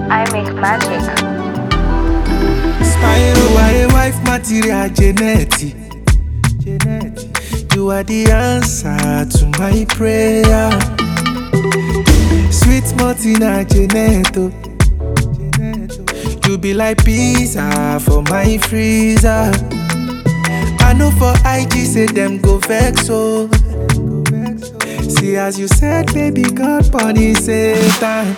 I make magic. Spyro, you are a wife material, Janet. You are the answer to my prayer. Sweet Martina, Janet. oh. You be like pizza for my freezer. I know for IG say them go vex oh. See as you said, baby, God bunny Satan.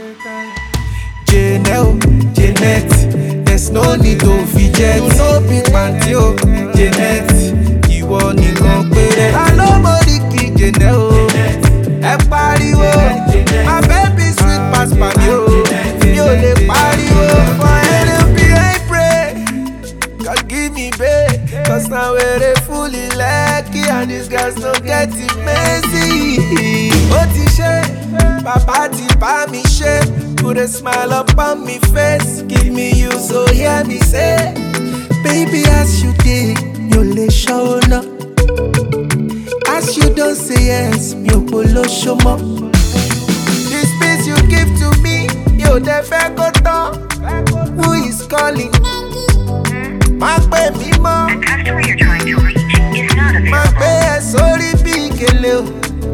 Janelle, Janet, there's no need to fidget. No big panty o, Janet, ìwọ nìkan péré. I nobody kí Janelle o, ẹ pariwo. My baby sweet pass pàdé o, mi ò lè pariwo. For NLP I pray, God give me babe. Cause now we're fully lucky and these guys no get it messy. Ó ti ṣe, bàbá ti bá mi ṣe. Put a smile up on me face, give me you so hear me say. Baby as you dey, mi ò lè ṣọ́nà. As you don say yes, mi ò polóṣó mọ́. The space you give to me, mi ò dẹ̀ fẹ́ kó tán. Who is calling? Má pè mí mọ́. customer you're trying to reach is not Má available. gbé ẹ sórí bí ìkẹlẹ o.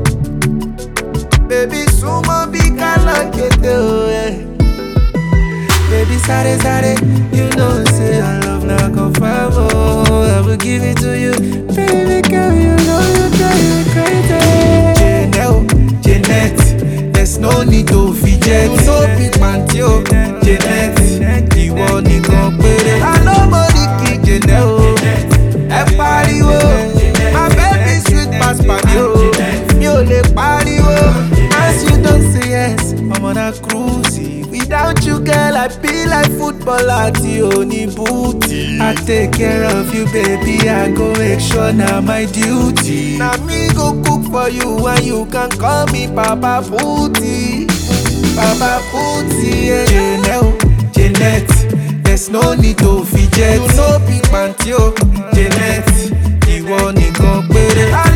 Bébí súnmọ́ bí kálọ̀ kété o. eh. Baby sáré sáré, you know say your love na confirm o. I will give it to you. Baby girl, you know you drive me crazy. Janelle, Janet, there's no need to fidget. No big panty o. Janet, ìwọ nìkan péré. I no money kí Janelle o. Ẹ pariwo, my baby sweet pass pàdé o. Mi ò lè pariwo, as you don say yes, ọmọ na cruise. Without you girl, I be like footballer tí o ní booty. I take care of you baby, I go make sure na my duty. Na me go cook for you and you can call me Papa Booty. Baba Booty, yeah. Janelle, Janet, there's no need to fidget. You no be panty o, Janet, ìwọ nìkan péré. I